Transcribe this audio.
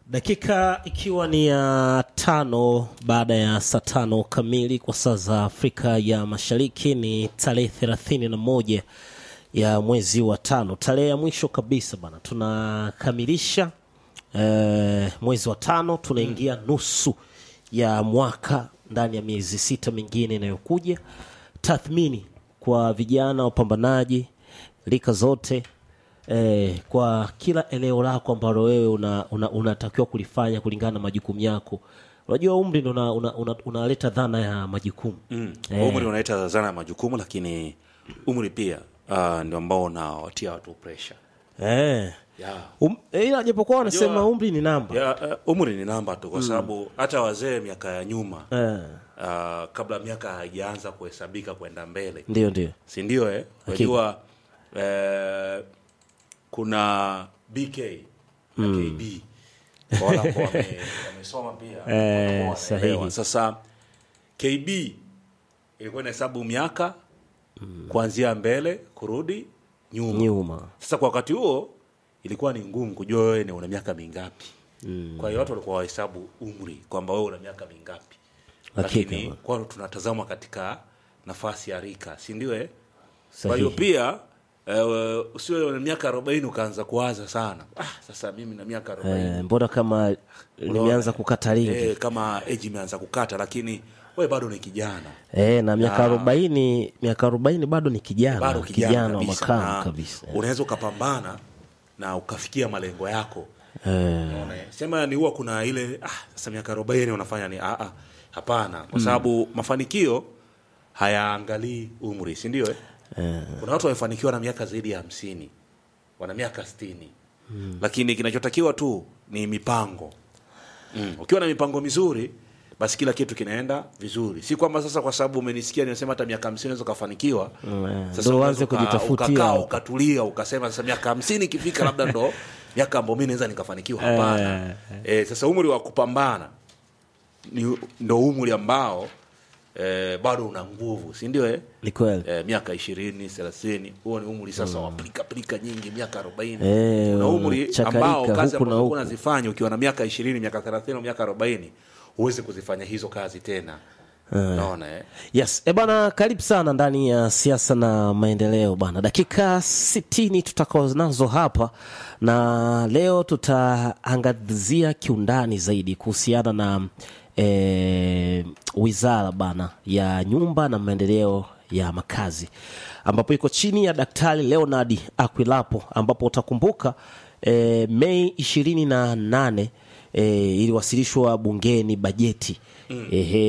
Dakika ikiwa ni ya tano baada ya saa tano kamili kwa saa za Afrika ya Mashariki, ni tarehe thelathini na moja ya mwezi wa tano, tarehe ya mwisho kabisa bana, tunakamilisha eh, mwezi wa tano, tunaingia nusu ya mwaka ndani ya miezi sita mingine inayokuja. Tathmini kwa vijana wapambanaji rika zote eh, kwa kila eneo lako ambalo wewe unatakiwa una, unatakiwa kulifanya kulingana na majukumu yako. Unajua umri ndo unaleta una, una, unaleta dhana ya majukumu Mm. Eh. Umri unaleta zana ya majukumu, lakini umri pia uh, ndio ambao unawatia watu pressure. eh. Yeah. Um, eh, ila japokuwa wanasema Unajua- umri ni namba Ya, uh, umri ni namba tu kwa sababu hata wazee miaka ya nyuma eh. uh, kabla miaka haijaanza kuhesabika kwenda mbele, Ndio, ndio si ndio? Eh, Hakika. unajua eh, kuna BK na KB Kwa wale ambao wame- wamesoma pia Eh, wanaelewa. sahihi. Sasa KB ilikuwa inahesabu miaka kuanzia mbele kurudi nyuma. nyuma Sasa kwa wakati huo ilikuwa ni ngumu kujua wewe ni una miaka mingapi. Kwa hiyo watu walikuwa wahesabu umri kwamba wewe una miaka mingapi, Hakika, lakini bwana. kwao tunatazama katika nafasi ya rika, si ndio? eh? Kwa sahihi. hiyo pia eh, usiwe na miaka arobaini ukaanza kuwaza sana, ah, sasa mimi na miaka arobaini Eh, mbona kama limeanza kukata lingi eh, kama age imeanza kukata, lakini wewe bado ni kijana eh, na miaka Ah. arobaini miaka arobaini bado ni kijana bado kijana, kijana wa kabisa, makamu na kabisa unaweza ukapambana na ukafikia malengo yako eh, Unaona, eh? sema ni huwa kuna ile ah, sasa miaka arobaini unafanya ni ah, ah, hapana kwa sababu mafanikio hayaangalii umri si ndio eh? kuna watu wamefanikiwa na miaka zaidi ya hamsini wana miaka sitini lakini kinachotakiwa tu ni mipango mm. ukiwa na mipango mizuri basi kila kitu kinaenda vizuri si kwamba sasa kwa sababu umenisikia nimesema hata miaka hamsini unaweza ukafanikiwa Mm, Sasa ndo uanze unaweza uka- kujitafutia ukakaa hapo. ukatulia ukasema sasa miaka hamsini ikifika labda ndo miaka ambao mi naweza nikafanikiwa hapana eh, sasa umri wa kupambana ni ndo umri ambao eh, bado una nguvu si ndio eh? ni kweli eh, miaka ishirini thelathini huo ni umri sasa wa pilika pilika nyingi miaka arobaini Eh, una umri chakarika ambao kazi huku na ambazo huku. unazifanya ukiwa na miaka ishirini miaka thelathini au miaka arobaini huwezi kuzifanya hizo kazi tena naona eh? Yes, e bana, karibu sana ndani ya siasa na maendeleo bana. Dakika sitini tutakao nazo hapa, na leo tutaangazia kiundani zaidi kuhusiana na e, wizara bana ya nyumba na maendeleo ya makazi ambapo iko chini ya Daktari Leonard Akwilapo, ambapo utakumbuka e, Mei ishirini na nane e, iliwasilishwa bungeni bajeti mm. Ehe,